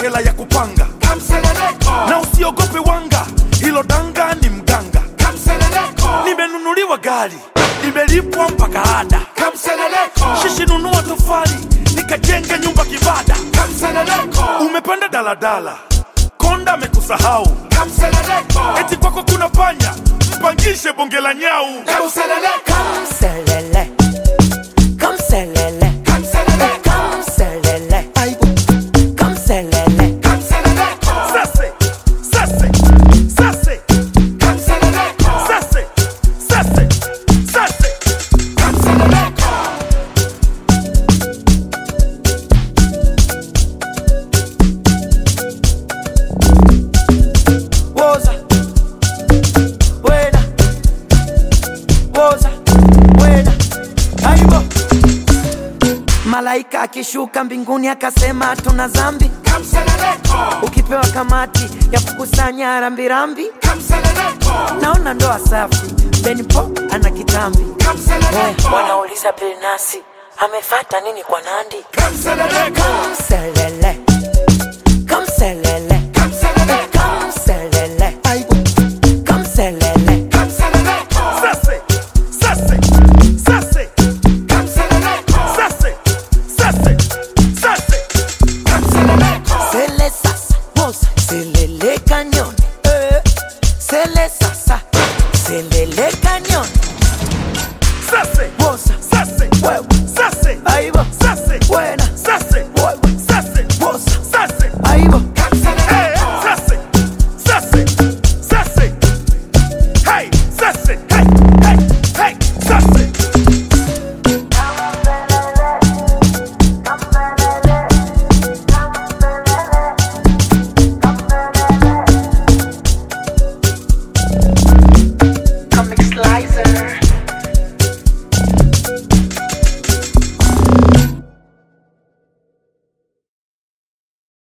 hela ya kupanga na usiogope wanga hilo danga ni mganga nimenunuliwa gari nimelipwa mpaka ada shishi nunua tofali nikajenga nyumba kibada umepanda daladala konda amekusahau eti kwako kuna panya mpangishe bonge la nyau Kamselele. Kamselele. Kamselele. Kamselele. sase sase sase sase sase sase Woza. Wena. Woza. Wena. Aibo. Malaika akishuka mbinguni akasema tuna zambi, ukipewa kamati ya kukusanya rambirambi, naona ndoa safi. Benipo ana kitambi, wanauliza Bilnasi amefata nini kwa Nandi? Kamselele, kamselele, kamselele, kamselele. sase sase sase sase sase sase Sele sasa, moza, selele cañón. Eh, Sele sasa, selele cañón. sase Moza, sase huevo, sase ahí va, sase buena.